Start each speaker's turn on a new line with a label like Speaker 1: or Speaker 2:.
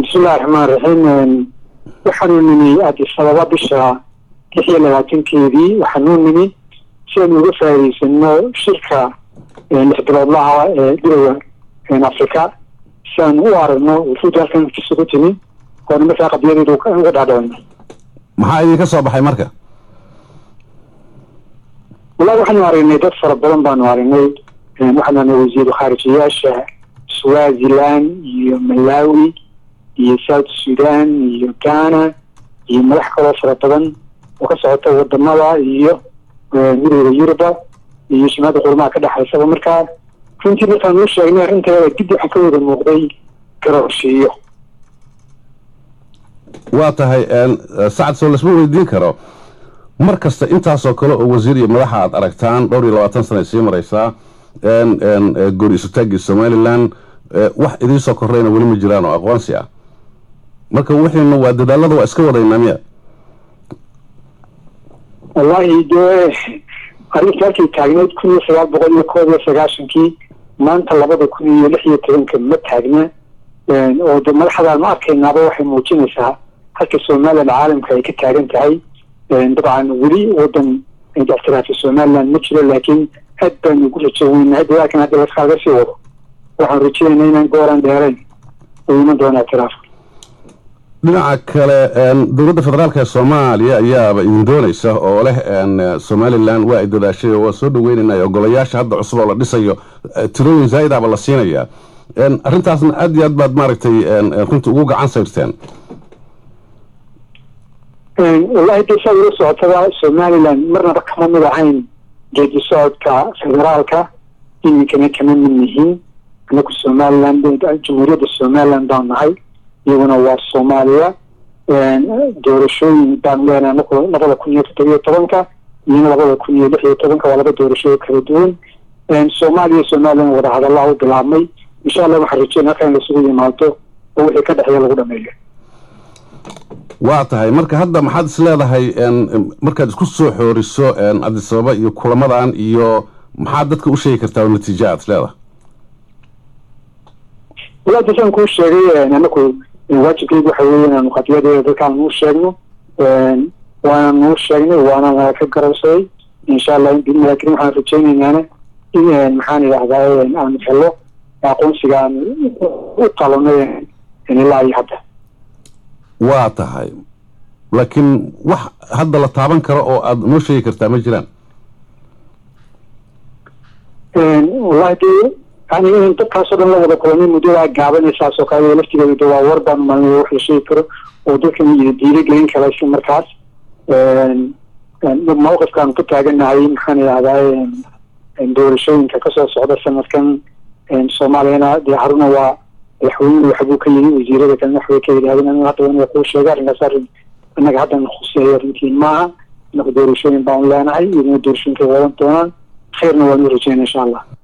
Speaker 1: bismillahi raxmaan raxiim waxaanu nimi addis ababa bisha lix iyo labaatankeedii waxaanu nimi si aynu uga faa'iidaysano shirka lix biloodlaha ee gurowa afrika si aanu u aragno wufuudda halkan kisugu timi oona markaa qadiyadeedu uga dhaadhicino
Speaker 2: maxaa idinka soo baxay marka
Speaker 1: wallahi waxaanu aragnay dad fara badan baanu aragnay waxaanu aragnay wasiiru khaarijiyaasha swaziland iyo malawi iyo south sudan iyo ghana iyo madax kaloo fara badan oo ka socota wadamada iyo midooda yuruba iyo shimaada qurmaha ka dhexaysaba markaa runtii markaan uu sheegnay arrinteeda dib waxaa ka wada muuqday garooshiiyo
Speaker 2: waa tahay sacad soo lasma weydiin karo mar kasta intaasoo kale oo wasiir iyo madaxa aad aragtaan dhowr iyo labaatan sana sii maraysaa goor isutaagii somalilan wax idiinsoo korreyna weli ma jiraan oo aqoonsi ah marka wixiina waa dadaalada waa iska wadaynaa miya
Speaker 1: wallahi dee arrinta halkay taagneyd kun iyo sagaal boqol iyo koob iyo sagaashankii maanta labada kun iyo lix iyo tobanka ma taagna oo de madaxdaan ma arkaynaaba waxay muujinaysaa halka somalilan caalamka ay ka taagan tahay dabcan weli wadan ictiraafi somaliland ma jiro laakiin aad baanu ugu rajo weynahay dadaalkan hadda laskaaga sii wado waxaan rajeynayna inaan gooraan dheerayn uu iman doona ictiraafka
Speaker 2: dhinaca kale dowladda federaalk ee soomaaliya ayaaba idin doonaysa oo leh somalilan waa ay dadaashay oo waa soo dhaweynaynay ogolayaasha hadda cusub oo la dhisayo tirooyin zaaidaaba la siinayaa arrintaasna aad iyo aad baad maaragtay runtii ugu gacan sayrteen
Speaker 1: wallahi de saa ula socotada somalilan marnaba kama mid ahayn geedi socodka federaalka iminkana kama mid yihiin anaku somalilan jamhuuriyadda somalilan baan nahay iyaguna waa soomaaliya doorashooyin baan leenahay anaku labada kun iyo toddobiyo tobanka iyona labada kun iyo lix iyo tobanka waa laba doorashooyin kala duwan soomaaliya somalilan wadahadallaa u bilaabmay insha allah waxaan rajeyn halka in lasugu yimaado oo wixii ka dhexeeya lagu dhameeyo
Speaker 2: waa tahay marka hadda maxaad is leedahay markaad isku soo xooriso addis ababa iyo kulamadan iyo maxaad dadka u sheegi kartaa oo natiijo aad is leedahay
Speaker 1: wala dasaan kuu sheegay anaku waajibkeygu waxa weeye inaanu qadiyadeeda dadkaan uu sheegno waana nuu sheegnay waana naga ka garowsaday insha allah biidnillahi karim waxaan rajeynaynaan in maxaan idhahdaa aanu helo aqoonsiga aan u qalanay ilaa iyo hadda
Speaker 2: waa tahay laakiin wax hadda la taaban karo oo aada noo sheegi kartaa ma jiraan
Speaker 1: wallahi de yani in dadkaasoo dhan la wada kulanay muddadaa gaabanaysaas oo kale laftigeeda de waa war baan malinay wax la sheegi karo oo dadkan diida gelin kara isla markaas mawqifkaanu ka taaganahay maxaan idhahdaa doorashooyinka kasoo socda sanadkan soomaaliyana dee haruna waa madaxweynuhu waxbuu ka yidhi wasiirada kalena waxbay ka yidhahdeen anigu hadda waa kuu sheegay arrinkaas arrin innaga haddan khuseeyo arrintiin maaha inaku doorashooyin baanu leenahay iyaduna doorashooyinkay wadan doonaan khayrna waanu rajeyna insha allah